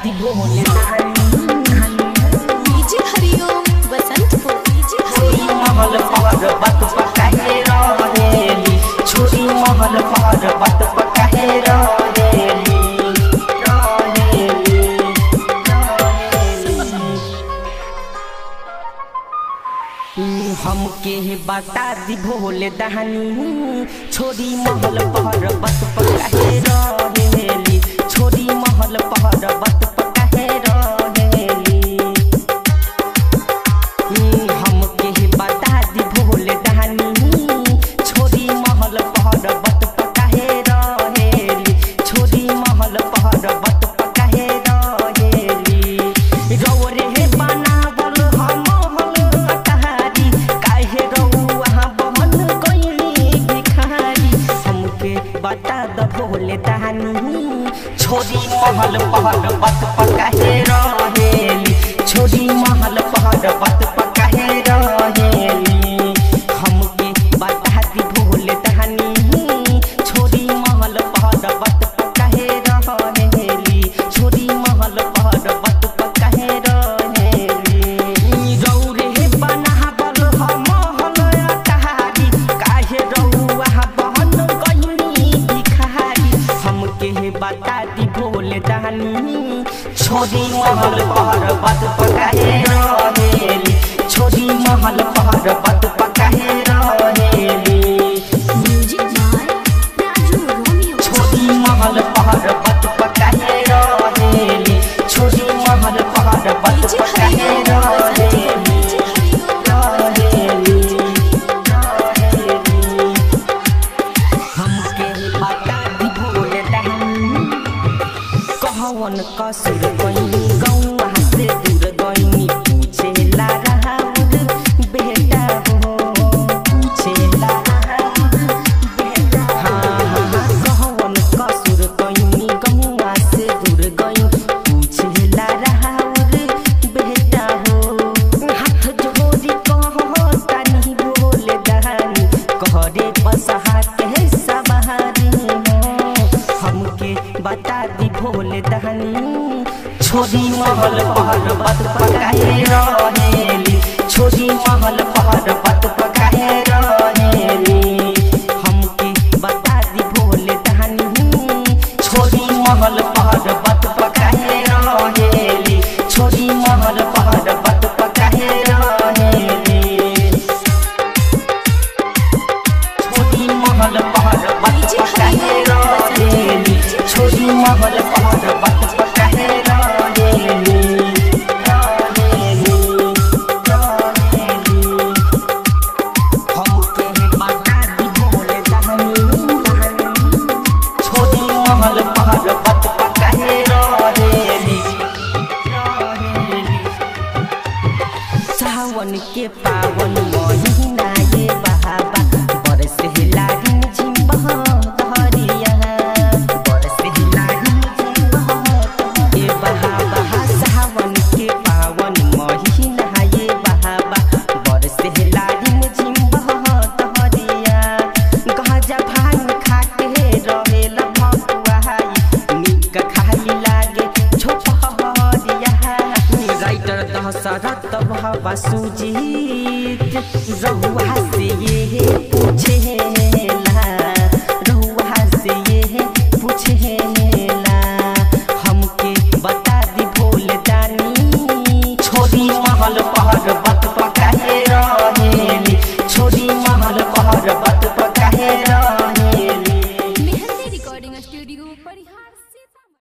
दी भोले दानी डीजे हरिओम बसंतपुर डीजे छोरी महल पर बत पकाए रहेली छोरी महल पर बत पकाए रहेली रहेली रहेली हमके बता दी भोले दहनी छोरी महल पर बत पकाए रहेली छोरी महल पर बत पकाए रहेली हमके बता दी भोले दहनी छोरी महल पर बत पकाए रहेली छोरी महल पर बत पकाए रहेली रौरे बनावल हम हल अटारी काहे रौआ बहन गइली भिखारी हमके बता द भोले दहनी छोरी महल पर बत पकाए रहेली छोरी महल पर बत पकाए रहेली हमके बता दी भोले दहनी छोरी महल पर बत पकाए रहेली छोरी महल पर बत पकाए रहेली रौरे बनावल हम हल अटारी काहे रौआ बहन गइली भिखारी हमके बता दी भोले दहनी छोरी महल पर बत पकाए रहेली छोरी महल पर बत पकाए रहेली म्यूजिक बाय राजू रोमियो छोरी महल पर बत पकाए रहेली छोरी महल पर बत डीजे पकाए हरिओम बसंतपुर रहेली डीजे हरिओम रहेली हमके बता दी भोले दहनी कहवन कसुर गइनी गौवा से दूर गइनी पूछे ला राहुल बेटा हो पूछे ला राहुल बेटा हाँ हाँ हाँ कहवन कसुर गइनी गौवा से दूर गइनी पूछे ला राहुल बेटा हो हाथ जोड़ी कहो तानी बोले दहनी कहरे बसहा के सवारी हो हमके बता दी भोले दहनी छोरी महल पर बत पकाए रहेली छोरी महल पर बत पकाए रहेली हमके बता दी भोले दहनी छोरी महल पर बत पकाए रहेली छोरी महल पर बत पकाए रहेली छोरी महल पर बत पकाए रहेली छोरी महल पर बत पकाए रहेली रहेली रहेली हमके बता दी भोले दहनी छोरी महल पर बत पकाए रहेली रहेली सावन के पावन महीना ये बहावा बरस लागिन झिम्बह धरिया बरस लागिन झिम्बह ये बहावा सावन के पावन महीना ये बहावा बरस लागिन झिम्बह धरिया गजा भांग खाके रहेला भकुआई निक खाली लागे छोपहरिया राइटर दशरथ बाबा सुजीत रहुआ से ये पूछेला रहुआ से ये पूछेला हमके बता दी भोले दानी छोरी महल पर बत पकाए रहेली छोरी महल पर बत